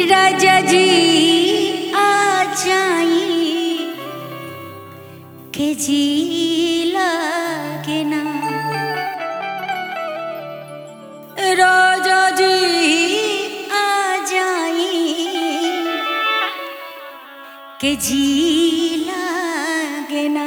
राजा जी आ जाई के जी लागे ना राजा जी आ जाई के जी लागे ना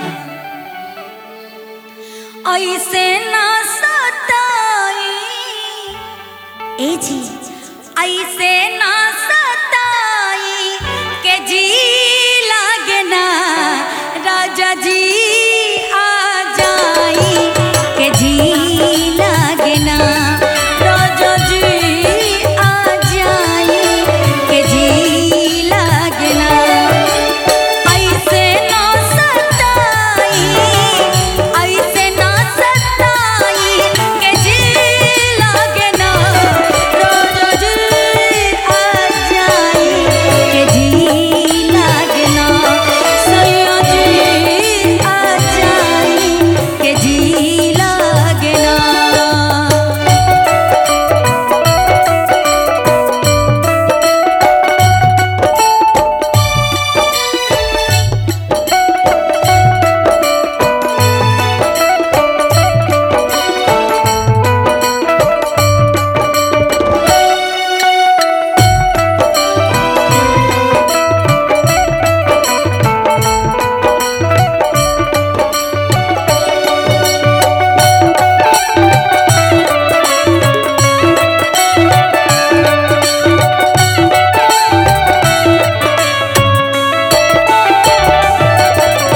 ऐसे ना सताई ए जी ऐसे ना सताई के जी लागे ना राजा जी आ जाई के जी लागे ना राजा जी आ जाई के जी लागे ना ऐसे ना सताई ऐसे ना सताई के जी लागे ना राजा जी आ जाई के जी लागे ना सैया जी आ जाई के जी लागे ना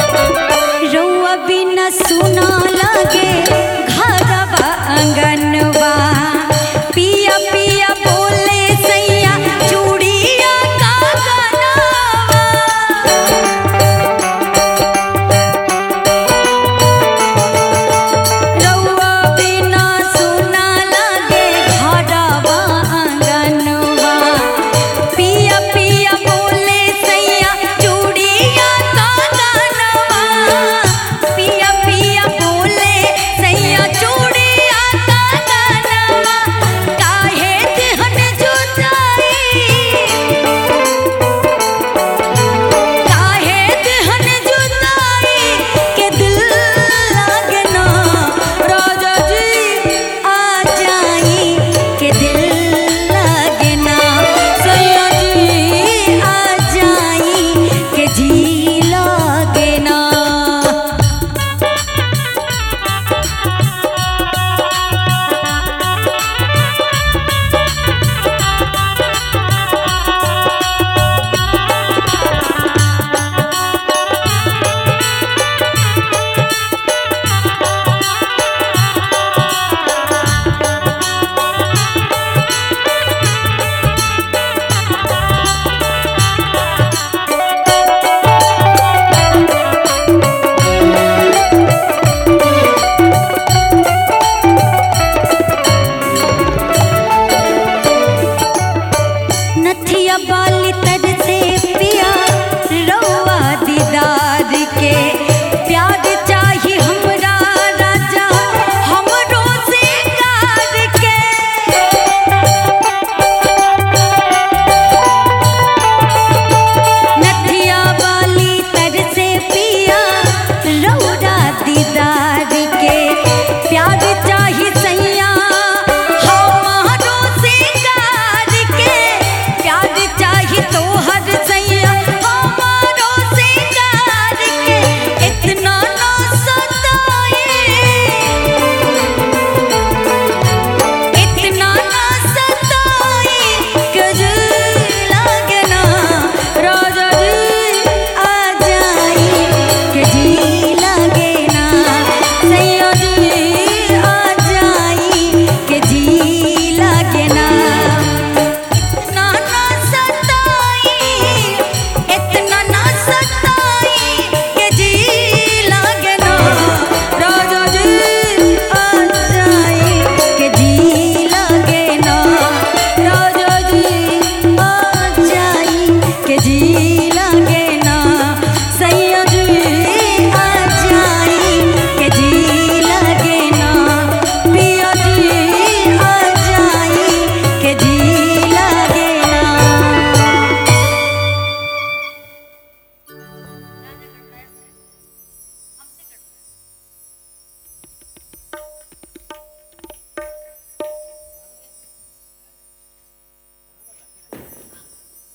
रउआ बिना सुना लागे घरवा आंगनवा